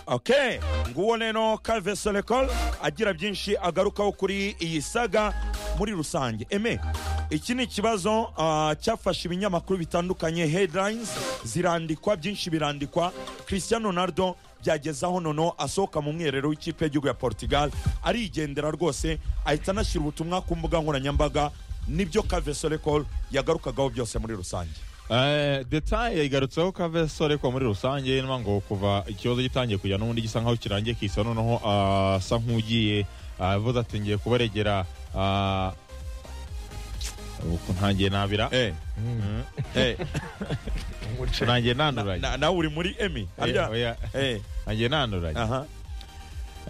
ok nguwo rero Calve Solekol agira byinshi agarukaho kuri iyi saga muri rusange eme iki ni ikibazo ah, cyafashe ibinyamakuru bitandukanye headlines zirandikwa byinshi birandikwa Cristiano Ronaldo byageze aho nono asohoka mu mwiherero w'ikipe y'igihugu ya Portugal arigendera rwose ahita anashyira ubutumwa ku mbuga nkoranyambaga nibyo Calve Solekol yagarukagaho byose muri rusange Eh, detaye igarutseho kavesore ko muri rusange niyo ngo kuva ikibazo gitangiye kujya n'ubundi gisa nkaho kirangiye kisa noneho ah, asa nk'ugiye ah, avuze ati ngiye kubaregera ah, uku ntangiye nabira Eh, eh, ntangiye na- nanduranye na- nawe uri muri emi Eh, harya? oya, Eh, ntangiye nanduranye aha.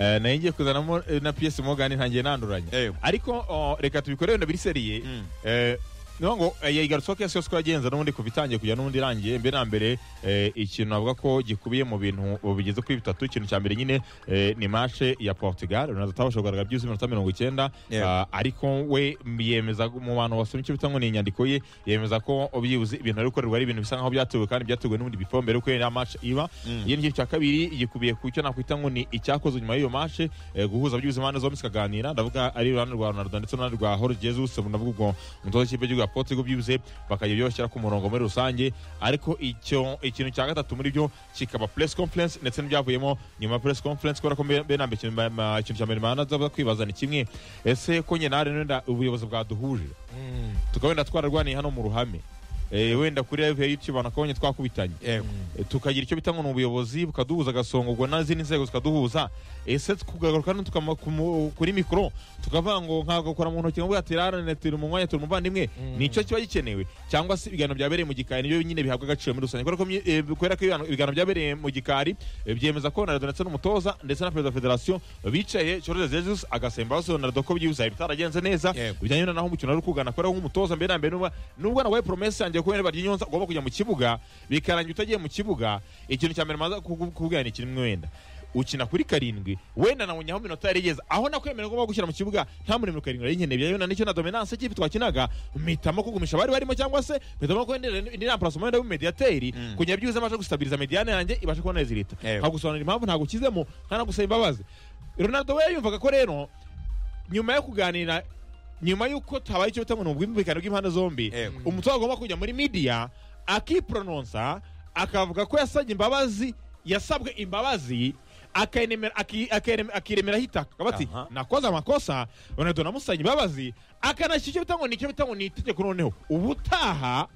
Eh, nayo ngiye kuzanamo eh, na piyesi mogani ntangiye nanduranye Eh. ariko oh, reka tubikorere wenda biri seriye Mm. Eh, niyo ngo eh, yayigarutseho ko yose yose ko yagenza n'ubundi kuva itangiye kujya n'ubundi irangiye mbere na mbere eh, ikintu navuga ko gikubiye mu bintu bigeze kuri bitatu ikintu cya mbere nyine eh, ni mashe ya portugal ronaldo atabasha kugaragara byuzuye iminota mirongo icyenda Yeah. Ah, ariko we yemeza mu bantu wasomye icyo bita ngo ni inyandiko ye yemeza ko byibuze ibintu ari gukorerwa ari ibintu bisa nkaho byatewe kandi byatewe n'ubundi bifo mbere yuko ya mashe iba Mm. iyo ni igice cya kabiri gikubiye ku cyo nakwita ngo ni icyakozwe nyuma y'iyo mashe eh, guhuza byibuze impande zombi zikaganira ndavuga ari uruhande rwa ronaldo ndetse n'uruhande rwa jorge jesus ndavuga ubwo umutoza w'ikipe y'igihugu ya portugal byibuze bakajya byoshyira ku murongo muri rusange ariko icyo ikintu cya gatatu muri byo kikaba press conference ndetse n'ibyavuyemo nyuma ya press conference kubera ko mbe- mbe na mbere ikintu ma- ma- ikintu cya mbere manazaza kwibaza ni kimwe ese ko nyine hari wenda ubuyobozi bwaduhuje tukaba wenda twararwaniye hano mu ruhame Eh, wenda kuri live ya youtube banakabonye twakubitanye Yego. Eh, tukagira icyo bita ngo ni ubuyobozi bukaduhuza agasongogwa n'izindi nzego zikaduhuza ese tukagaruka hano tukama- ku mu- kuri mikoro tukavuga ngo nkagakora mu ntoki ngo buriya turarane turi mu mwanya turi umuvandimwe nicyo kiba gikenewe cyangwa se ibiganiro byabereye mu gikari niyo nyine bihabwa agaciro muri rusange kubera ko mye- eh, kubera ko ibiganiro- ibiganiro byabereye mu gikari eh, byemeza ko ronaldo ndetse n'umutoza ndetse na perezida wa federasiyo bicaye jorge jesus agasembaza ronaldo ko byibuze hari bitaragenze neza Yego. bijyanye na naho umukino ari kugana kubera ko nk'umutoza mbere na mbere n'ubwo- n'ubwo nawe promesa yanjye ko wenda barya inyonza ugomba kujya mu kibuga bikarangira utagiye mu kibuga ikintu cya mbere maza kukubwira ni kimwe wenda ukina kuri karindwi wenda nabonye aho iminota yarigeze aho nakwemerera ngomba gushyira mu kibuga nta muri mirongo karindwi nari nkeneye byayo nicyo na dominance ikipe twakinaga mpitamo kugumisha abari barimo cyangwa se mpitamo ko wenda indi ramparasoma wenda w'umumediyateri Mm. kugira byibuze abashe gustabiriza mediyane yanjye ibashe kubona rezilita Yego. nkagusobanurira impamvu ntagukizemo ntanagusaba imbabazi ronaldo we yumvaga ko rero nyuma yo kuganira nyuma y'uko tabaye icyo bita ngo ni ubwumvikane bw'impande zombi Yego. umutoza agomba kujya muri midiya akiporononsa akavuga ko yasabye imbabazi yasabwe imbabazi akayinemera- aki- akayirem- akiremeraho itaka akaba ati Aha. nakoze amakosa ronaldo namusabye imbabazi akanashyira icyo bita ngo ni icyo bita ngo ni itegeko noneho ubutaha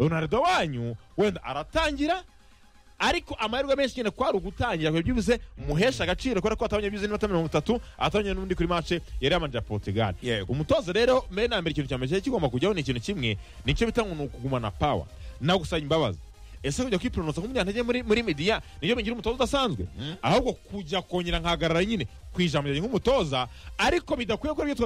ronaldo wanyu wenda aratangira ariko amahirwe menshi nyine kwari ugutangira kwe byibuze muhesha agaciro kubera ko atabonye byibuze n'iminota mirongo itatu atabonye n'undi kuri mace yari yamanjira portugal Yego. umutoza rero mbere na mbere ikintu cya mbere cyari kigomba kujyaho ni ikintu kimwe nicyo bita ngo ni ukugumana pawa nawe gusaba imbabazi ese kujya kwipronosa nk'umunyantege muri, muri midiya niyo bigira umutoza udasanzwe ahubwo kujya kongera nkahagarara nyine ku ijambo ryanjye nk'umutoza ariko bidakwiye ko aribyo